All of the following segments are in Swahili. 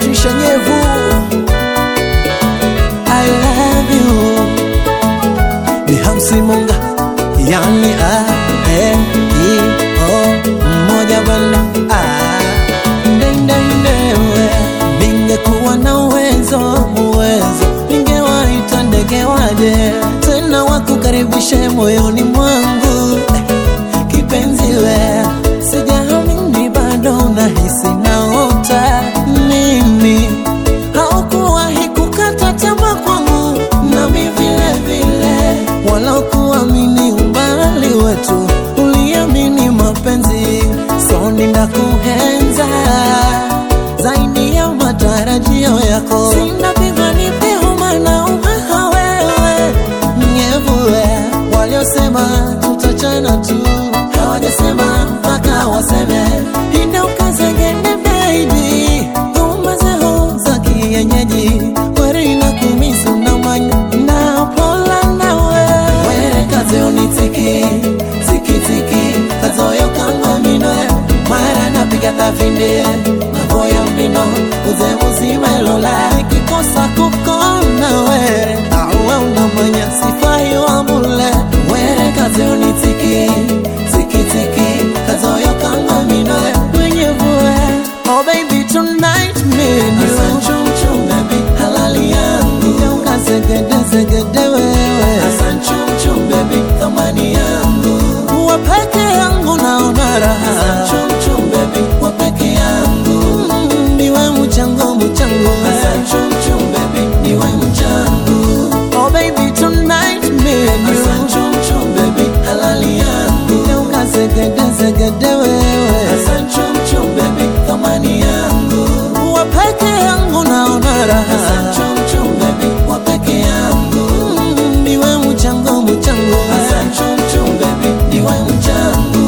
Patricia Nyevu I love you ni Hamsi Munga yani a e i o mmoja bana ah. Ndendendewe ningekuwa na uwezo uwezo ningewaita ndege waje tena wakukaribishe moyoni mwangu eh, kipenzi we sijaamini bado nahisi naota mimi haukuwahi kukata tamaa kwangu nami vile vile wala kuamini umbali wetu uliamini mapenzi so ninakuhenza zaidi ya matarajio yako sinapigwa nipehuma na umaha wewe mnyevuwe waliosema tutachana tu hawajasema mpaka waseme inaukazengene baby umazeho za kienyeji kweri na kumisu na manya na pola nawe were kaze unitiki tikitiki kazoyo kangwa mino mara napiga tafinde navoya mbino uze muzima elola ikikosa kukona were awe unamanya sifai wambule were kaze unitiki tikitiki kazoyo kangwa mino wenye vue oh baby tonight menu chum baby halali yangu ukazegede zegede wewe chum baby thamani yangu wa peke yangu naona raha chum baby wa peke yangu Mm, niwe mchango mchango chum baby niwe mchango oh baby tonight menu chum baby halali yangu ukazegede zegede wewe chum baby thamani yangu wa peke yangu naona raha chum baby wa peke yangu Mm, niwe mchango mchango chum baby niwe mchango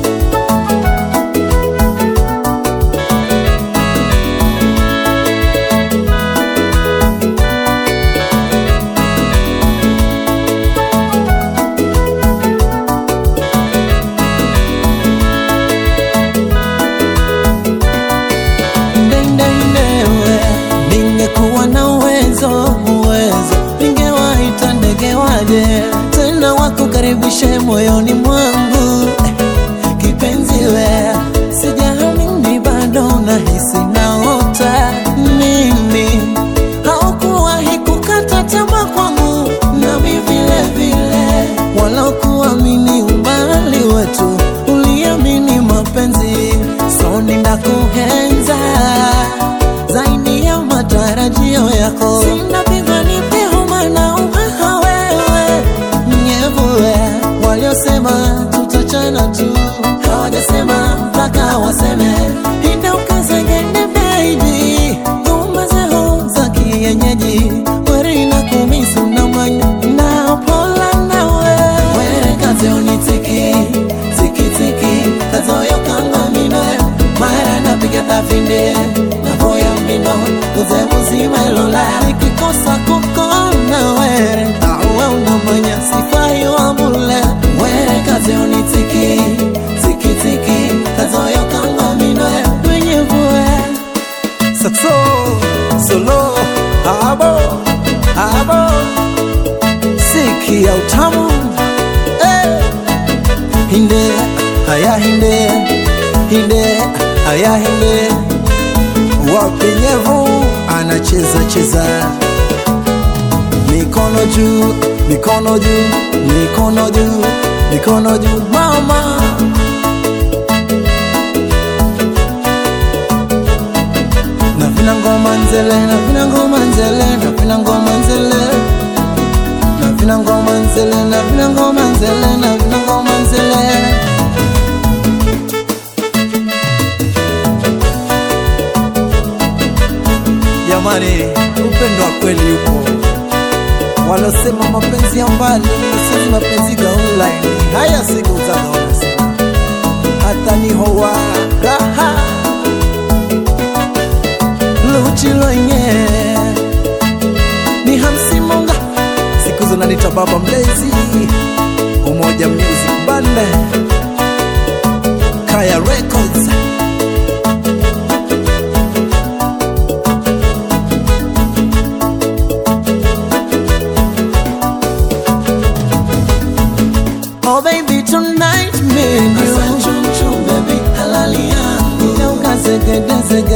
ndendendewe ningekuwa na uwezo uwezo ningewaita ndege waje tena wakukaribishe moyoni mwangu eh, kipenzi we sijaamini bado nahisi naota mimi haukuwahi kukata tamaa kwangu nami vile vile wala kuamini umbali wetu uliamini mapenzi so ninakuhenza zaidi ya matarajio yako sinapigwa nipehuma na umaha wewe mnyevuwe waliosema tutachana tu hawajasema mpaka waseme inaukazengene baby umazeho za kienyeji weri na kumisu na manya na pola nawe were kaze unitiki tikitiki kazoyo kanga mino mara napiga tafinde navoya mbino uze muzima elola ikikosa kukona were awe unamanya sifai wambule were kaze unitiki tikitiki kazoyo kanga mino wenye vue Saxo, solo, abo, abo, siki ya utamu eh. Hinde, haya hinde, hinde, haya hinde, wapenyevu anacheza cheza, mikono juu, mikono juu, mikono juu, mikono juu, mama na vina ngoma nzele na vina ngoma nzele na vina ngoma nzele na vina ngoma nzele na vina ngoma nzele na vina ngoma nzele jamani upendo wa kweli upo walosema mapenzi ya mbali sisi mapenzi ga online haya siku zagaona sema hata nihowa raha luchiloinye ni hamsi monga siku zinanita baba mlezi umoja music bande kaya records Oh baby tonight me and you Asa chum chum baby halali yangu Leo kazegedeze